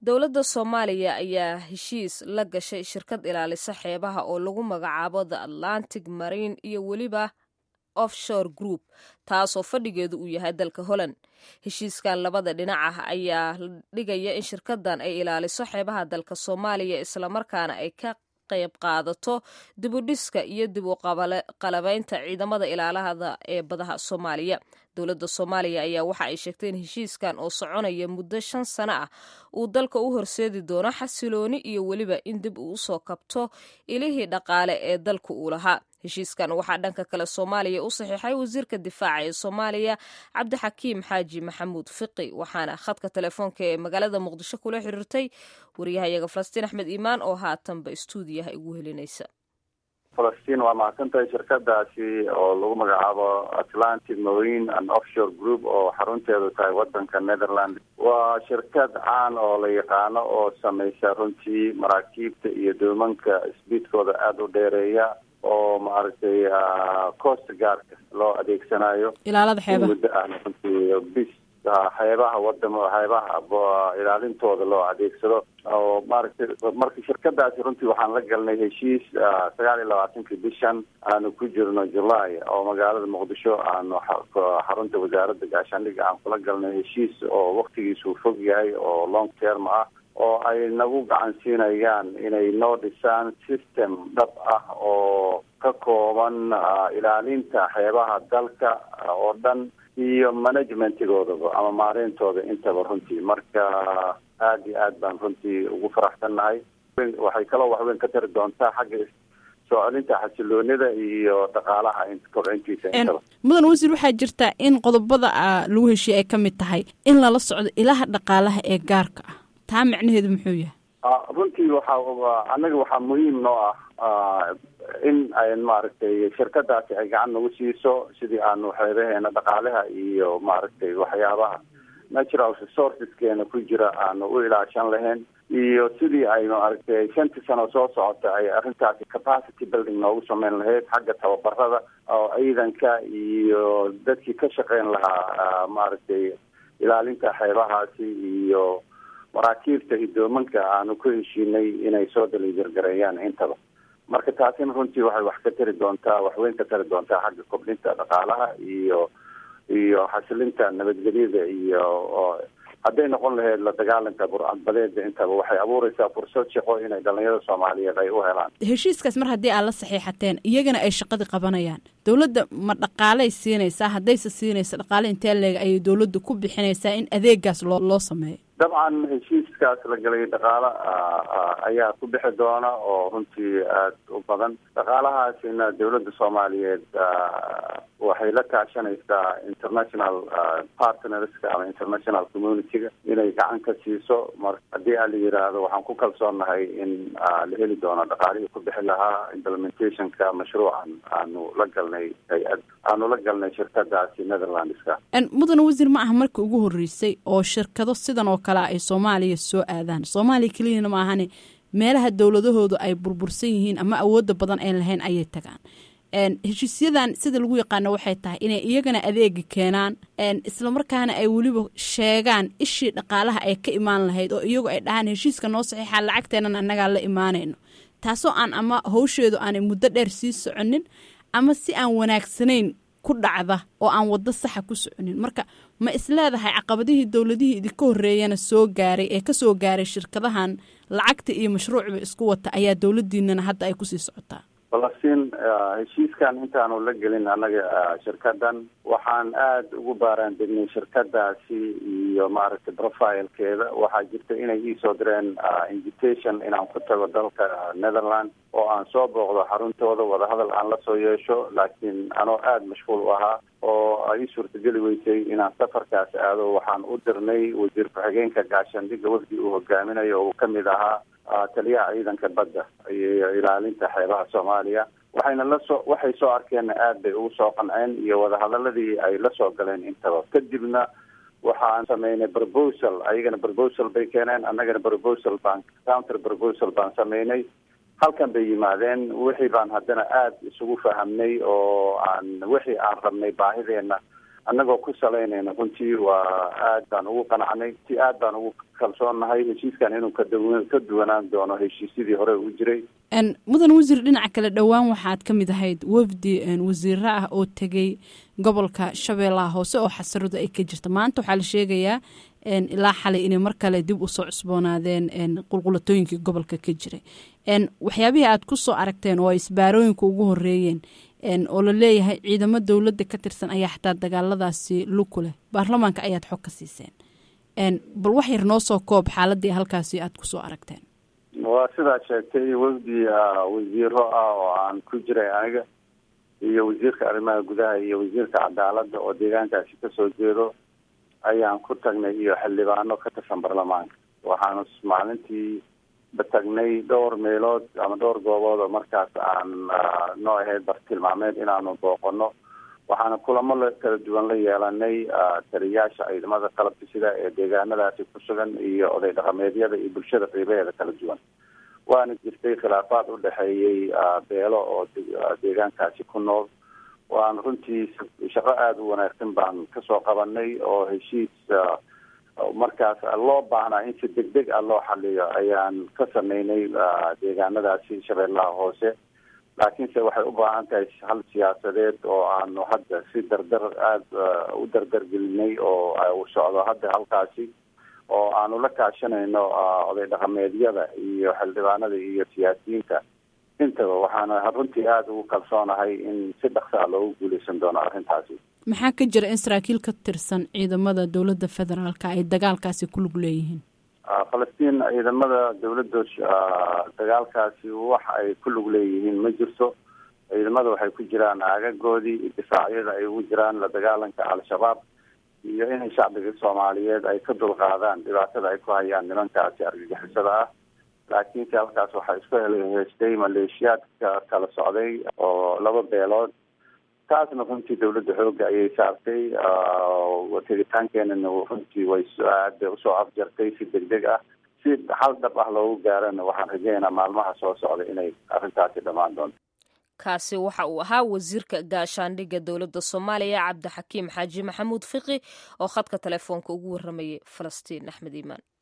dowladda soomaaliya ayaa heshiis la gashay shirkad ilaalisa xeebaha oo lagu magacaabo the atlantic marine iyo weliba offshore group taasoo fadhigeedu uu yahay dalka holland heshiiskan labada dhinac ah ayaa dhigaya in shirkadan ay ilaaliso xeebaha dalka soomaaliya islamarkaana ay ka qayb qaadato dibudhiska iyo dib u qalabaynta ciidamada ilaalahada ee badaha soomaaliya dowladda soomaaliya ayaa waxa ay sheegtay in heshiiskan oo soconaya muddo shan sano ah uu dalka u horseedi doono xasilooni iyo weliba in dib uu usoo kabto ilihii dhaqaale ee dalka uu lahaa heshiiskan waxaa dhanka kale soomaaliya u saxiixay wasiirka difaaca ee soomaaliya cabdixakiim xaaji maxamuud fiqi waxaana khadka telefoonka ee magaalada muqdisho kula xiriirtay waryahayaga falastiin axmed iimaan oo haatanba istuudiyaha igu helinaysa falastiin waa mahadsantahay shirkadaasi oo lagu magacaabo atlantic marine and offshore group oo xarunteedu tahay wadanka netherland waa shirkad caan oo la yaqaano oo samaysa runtii maraakiibta iyo doomanka sbiidkooda aada u dheereeya oo maaragtay coast gaarka loo adeegsanayo ilaalada xeebaha muddo ah runtii bis xeebaha wadamo xeebaha ilaalintooda loo adeegsado oo maaragtay marka shirkadaasi runtii waxaan la galnay heshiis sagaal iyo labaatankii bishan aanu ku jirno july oo magaalada muqdisho aanu xarunta wasaaradda gaashaandhiga aan kula galnay heshiis oo waktigiisuu fog yahay oo long term ah oo ay nagu gacan siinayaan inay noo dhisaan system dhab ah oo ka kooban ilaalinta xeebaha dalka oo dhan iyo managementgoodaba ama maareyntooda intaba runtii marka aada iyo aad baan runtii ugu faraxsannahay waxay kaloo waxweyn ka tari doontaa xagga soo celinta xasiloonida iyo dhaqaalaha kobcintiisa intaba mudan wasiir waxaa jirta in qodobada lagu heshiye ay ka mid tahay in lala socdo ilaha dhaqaalaha ee gaarka ah taa macnaheedu muxuu yahay runtii waxaa annaga waxaa muhiim noo ah in ay maaragtay shirkadaasi ay gacan nagu siiso sidii aanu xeebaheena dhaqaalaha iyo maaragtay waxyaabaha natural resourceskeena ku jira aanu u ilaashan lahayn iyo sidii ay maaragtay shantii sano soo socota ay arrintaasi capacity building noogu sameyn lahayd xagga tababarada oo ciidanka iyo dadkii ka shaqeyn lahaa maaragtay ilaalinta xeebahaasi iyo maraakiibta iyo doomanka aanu ku heshiinay inay soo dalijargareeyaan intaba marka taasina runtii waxay wax ka tari doontaa waxweyn ka tari doontaa xagga kobdhinta dhaqaalaha iyo iyo xasilinta nabadgelyada iyo hadday noqon lahayd la dagaalanka burcadbadeeda intaba waxay abuureysaa fursad shaqo inay dhalinyarada soomaaliyeed ay u helaan heshiiskaas mar haddii aad la saxiixateen iyagana ay shaqadii qabanayaan dowladda ma dhaqaalay siinaysaa haddayse siinaysa dhaqaale intee leeg ayay dowladda ku bixinaysaa in adeegaas loo loo sameeyo dabcan heshiiskaas la galay dhaqaalo ayaa ku bixi doona oo runtii aada u badan dhaqaalahaasina dowladda soomaaliyeed waxay la kaashanaysaa international partnerska ama international community-ga inay gacan ka siiso mar haddii a la yiraahdo waxaan ku kalsoonnahay in la heli doono dhaqaalihii ku bixi lahaa implementationka mashruucan aanu la galnay hay-ad aanu la galnay shirkadaasi netherlandska mudane wasiir ma aha markii ugu horreysay oo shirkado sidan oo kale ay soomaaliya soo aadaan soomaaliya keliyana ma ahane meelaha dowladahoodu ay burbursan yihiin ama awoodda badan ay lahayn ayay tagaan heshiisyadan sida lagu yaqaano waxay tahay inay iyagana adeega keenaan islamarkaana ay weliba sheegaan ishii dhaqaalaha ay ka imaan lahayd oo iyagu ay dhahaan heshiiska noo saxiixa lacagteenan annagaa la imaanayno taasoo aan ama hawsheedu aanay muddo dheer sii soconin ama si aan wanaagsanayn ku dhacda oo aan waddo saxa ku soconin marka ma isleedahay caqabadihii dowladihii idinka horreeyana soo gaaray ee kasoo gaaray shirkadahan lacagta iyo mashruucba isku wata ayaa dowladiinana hadda ay kusii socotaa falastiin heshiiskan intaanu la gelin annaga shirkadan waxaan aada ugu baaraan degnay shirkadaasi iyo maaragtay profilekeeda waxaa jirta inay iisoo direen invitation inaan ku tago dalka netherland oo aan soo booqdo xaruntooda wadahadal aan la soo yeesho laakiin anoo aada mashquul u ahaa oo ay ii suurtageli weysay inaan safarkaas aado waxaan u dirnay wasiir ku-xigeenka gaashaandhiga wafdi uu hogaaminayo oo uu kamid ahaa taliyaha ciidanka badda iyo ilaalinta xeebaha soomaaliya waxayna lasoo waxay soo arkeenna aada bay ugu soo qanceen iyo wadahadaladii ay la soo galeen intaba kadibna waxaan sameynay proposal ayagana proposal bay keeneen annagana proposal baan counter proposal baan sameynay halkan bay yimaadeen wixii baan haddana aada isugu fahamnay oo aan wixii aan rabnay baahideena annagoo ku salaynayna runtii waa aad baan ugu qanacnay si aad baan ugu kalsoonnahay heshiiskan inuu kadaw ka duwanaan doono heshiisyadii hore u jiray mudan wasiir dhinaca kale dhowaan waxaad ka mid ahayd wafdi wasiiro ah oo tegey gobolka shabeellaha hoose oo xasaradu ay ka jirta maanta waxaa la sheegayaa ilaa xalay inay mar kale dib usoo cusboonaadeen qulqulatooyinkii gobolka ka jiray waxyaabihii aad ku soo aragteen oo ay isbaarooyinka ugu horeeyeen oo la leeyahay ciidamo dowladda ka tirsan ayaa xataa dagaaladaasi luku leh baarlamaanka ayaad xog ka siiseen bal wax yar noo soo koob xaaladii halkaasi aad kusoo aragteen waa sidaad sheegtay wafdi wasiiro ah oo aan ku jiray aniga iyo wasiirka arrimaha gudaha iyo wasiirka cadaaladda oo deegaankaasi kasoo jeedo ayaan ku tagnay iyo xildhibaano ka tirsan baarlamaanka waxaanu maalintii tagnay dhowr meelood ama dhowr goobood oo markaas aan noo ahayd bartilmaameed inaanu booqano waxaana kulamo kala duwan la yeelanay taliyayaasha ciidamada qalabka sida ee deegaanadaasi ku sugan iyo oday dhaqameedyada iyo bulshada qiibaheeda kala duwan waana jirtay khilaafaad u dhexeeyey beelo oo deegaankaasi ku nool waan runtii shaqo aada u wanaagsan baan kasoo qabanay oo heshiis markaas loo baahnaa in si deg deg ah loo xaliyo ayaan ka sameynay deegaanadaasi shabeellaha hoose laakiinse waxay u baahan tahay hal siyaasadeed oo aanu hadda si dardar aada u dardargelinay oo u socdo hadda halkaasi oo aanu la kaashanayno oday dhaqameedyada iyo xildhibaanada iyo siyaasiyiinta intaba waxaana runtii aada ugu kalsoonahay in si dhaqsa a loogu guuleysan doono arrintaasi maxaa ka jira in saraakiil ka tirsan ciidamada dowladda federaalka ay dagaalkaasi ku lug leeyihiin falastiin ciidamada dowladda dagaalkaasi wax ay ku lug leeyihiin ma jirto ciidamada waxay ku jiraan aagagoodii difaacyada ay ugu jiraan la dagaalanka al-shabaab iyo inay shacbiga soomaaliyeed ay ka dulqaadaan dhibaatada ay ku hayaan nimankaasi argagixisada ah laakiinse halkaas waxaa isku heystay maleeshiyaadka kala socday oo laba beelood taasna runtii dawladda xoogga ayay saartay tegitaankeenana runtii way aada usoo afjartay si deg deg ah si hal dhab ah loogu gaarana waxaan rajeynaa maalmaha soo socda inay arrintaasi dhammaan doonto kaasi waxa uu ahaa wasiirka gaashaandhigga dowladda soomaaliya cabdixakiim xaaji maxamuud fiqi oo khadka telefoonka ugu waramayay falastiin axmed iimaan